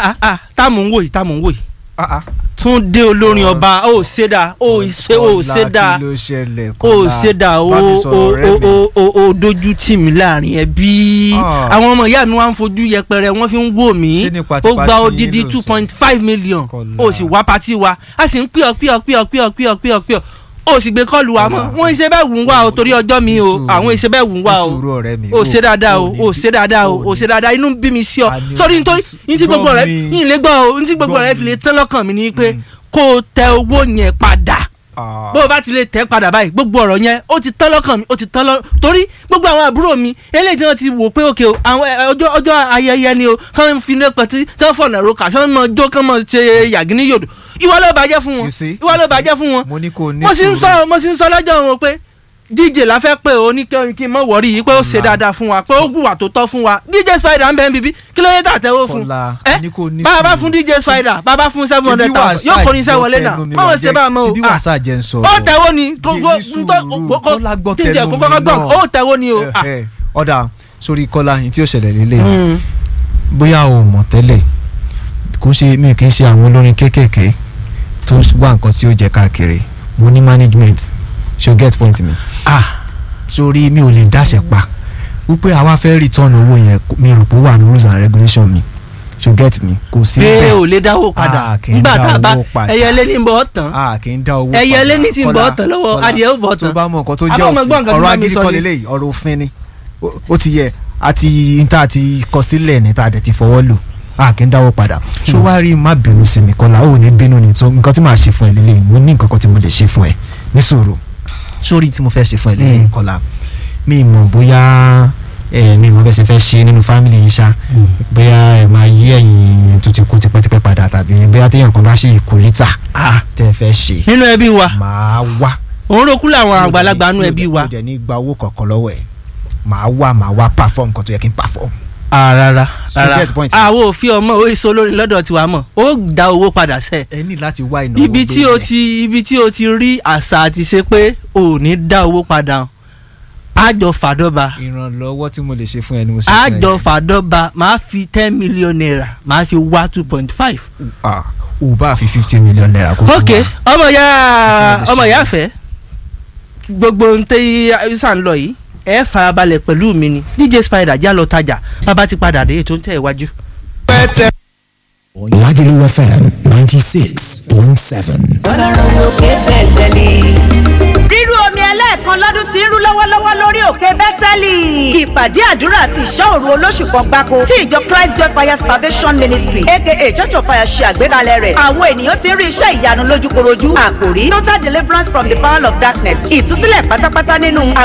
ah ah táàmù ń wò yìí táàmù ń wò yìí Ah, ah. Túndé olórin ọba ó ṣe dáa ó ṣe ó ṣe dáa Kọ́lá, kí ló ṣẹlẹ̀ ó ṣe dáa ó bá mi ó sọ̀rọ̀ ọ̀rẹ́ ó mi. ó ó ó dojú tì mí láàrin ẹbí Ah. àwọn ọmọ ìyá mi wá ń fojú yẹpẹrẹ wọ́n fi ń wò mí Ṣé ní ó pátipátí gba odidi ló ń two sọ? point five million Kọ́lá. ó sì wá pátí wa a sì ń pè ọ́ pè ọ́ pè ọ́ pè ọ́ pè ọ́ pè ọ́ pè ọ́ ó sì gbé kọ́ọ̀lù wa mọ́ Kọ́lá. wọ́n ń ṣe bẹ́ẹ̀ wù ń wá o torí ọjọ́ mi o Ní sùúrù. àwọn ìṣe bẹ́ẹ̀ wù ń wá o Ní sùúrù ọ̀rẹ́ mi. ó ṣe dáadáa o ní ó bí- ṣe dáadáa o ó ó ní ṣe dáadáa inú bí mi sí ọ A ní sórí o nítorí ní ní tí gbogbo gbọ́ rẹ mi. yín lè gbọ́ o ní tí gbogbo Gbọ́ rẹ mi. fi lè tán lọ́kàn mi ni pé kó o tẹ owó yẹn padà Ah. bó o bá ti lè tẹ padà báyìí gbogbo ọ̀rọ̀ yẹn ó ti tán lọ́kàn mi ó ti tán lọ́ torí gbogbo àwọn àbúrò mi eléyìí tí wọ́n ti wò pé òkè o àwọn ẹ, ọjọ́ ọjọ́ ayẹyẹ ni o kàn ń fi ní pẹ̀tí kàn fọ̀nà roka kàn mọ jó kàn mọ ṣe yàgínní yòdò ìwọ ló bàjẹ́ fún wọn You see? ìwọ ló You see? bàjẹ́ fún wọn mo ní kó o ní mo sì ń sùúrù. sọ mo sì ń sọ lọ́jọ́ wọn pé dj la fẹ́ pé o ní kí kí n mọ̀ wọ́rí yìí pé ó ṣe Kọ́lá. dáadáa fún wa pé ó gbùwà tó tọ́ fún wa dj spider ń bẹ ń bíbí kí ló yẹ tà tẹ́wọ́ fún Kọ́lá, ẹ ní kó o ní bàbá sùúrù. fún dj spider bàbá fún seven hundred Ṣebí thousand yóò wàsá kọrin iṣẹ́ wọlé náà ìgbọ́ tẹnu mi mọ̀ wá wọ́n ṣe jẹ́- bá a mọ̀ o ṣebí Ah. wàsá jẹ́ ń sọ̀rọ̀. ó tẹ̀wọ́ ni Kí ní sùúrù, Kọ́lá gbọ́ tíjẹ tẹnu kó mi kọ́kọ́ gbọ́ náà. ó tẹ̀wọ́ ni o. Eh, Ah. eh. ọ̀dà sórí kọ́lá yìí tí ó ṣẹlẹ̀ lélẹ̀ Mm. bóyá o mọ̀ tẹ́lẹ̀ kò ṣe mi kì í ṣe àwọn olórin kéékèèké tó wá nǹkan tí ó jẹ káàkiri mo ní management ṣe o get point mi Ah. sórí mi ò lè dáṣẹ pa wípé àwa fẹ́ return owó yẹn mi rò pé ó wà ní rules and regulation mi ṣe o get mi kò sí pé bẹ́ẹ̀ ò lè dáwó padà Ah, kì í nígbà dá tá a bá owó padà. ẹyẹlé ní bọ́ tán a kì í dá owó ẹyẹlé padà. ní ti ń bọ́ Kọ́lá, tán lọ́wọ́ Kọ́lá, adìẹ ó bọ́ tó tán. bá mọ nǹkan tó Àbá jẹ́ ọmọ gbọ́ nǹkan tí ọ̀rọ̀ bá mi agídí sọ kọ́ ni. lélẹ́yìí ọ̀rọ̀ òfin ni Ó- ó ti yẹ àti níta àti kọ sílẹ̀ ní ta dẹ̀ ti fọwọ́ lò a kì í dáwọ́ padà ṣó wá rí má bínú sí mi Kọ́lá ó ní bínú ni tó nǹkan tí màá ṣe fún ẹ lélẹ́yìí mo ní nǹkan kan tí mo lè ṣe fún ẹ ní sùúrù sórí tí mo fẹ́ ṣe fún ẹ lélẹ́yìí Mm. Kọ́lá mi mọ̀ bóyá ẹ mi mọ̀ bẹ́ẹ̀ ṣe fẹ́ ṣe nínú fámìlì yìí ṣá bóyá ẹ máa yí ẹ̀yìn tó ti kú tipẹ́tipẹ́ padà tàbí bóyá téèyàn kan bá ṣe ìkólítà Ah. tẹ́ ẹ fẹ́ ṣe nínú ẹbí wa màá wá òun rò kú làwọn àgbàlagbà nínú mi ò ẹbí dẹ̀- wa mi ò dẹ̀ ní gba owó kankan lọ́wọ́ ẹ̀ màá wá màá wá perform nǹkan tó yẹ kí n perform. Ah, rárá So rárá get point. àwọn òfin ọmọ ó èso olórin lọ́dọ̀ tiwa mọ̀ ó dá owó padà sẹ́ ẹ ní láti wá ìnáwó ibi tí o bẹ́ẹ̀. ti ibi tí o ti rí àṣà àti ṣe pé ò ní dá owó padà àjọ fàdọ́ba ìrànlọ́wọ́ tí mo lè ṣe fún ẹ ni mo ṣe fún ẹ àjọ yẹn. fàdọ́ba máa fi ten million naira máa fi wá two point five. Ah, o bá fi fifty million naira kó fún ok wa. ọmọ ya Àti mo lè ọmọ ṣe. ya fẹ́ gbogbo ohun tẹ́ sàn lọ yìí ẹ farabalẹ̀ pẹ̀lú mi ni dj spider já lọ tajà bàbá ti padà dé ètò ń tẹ̀ iwájú. Lagelu FM 96.7. ọlọ́run lókè bẹ̀tẹ̀lì. rírú omi ẹlẹ́ẹ̀kan lọ́dún tí ń rú lọ́wọ́lọ́wọ́ lórí òkè bẹ́tẹ́lì. ìpàdé àdúrà àti ìṣọ́ òru olóṣù kan gbáko tí ìjọ christ joy fire salvation ministry aka church of fire ṣe àgbékalẹ̀ rẹ̀. àwọn ènìyàn ti ń rí iṣẹ́ ìyanu lójúkorojú. àkòrí total deliverance from the power of darkness ìtúsílẹ̀ pátápátá nínú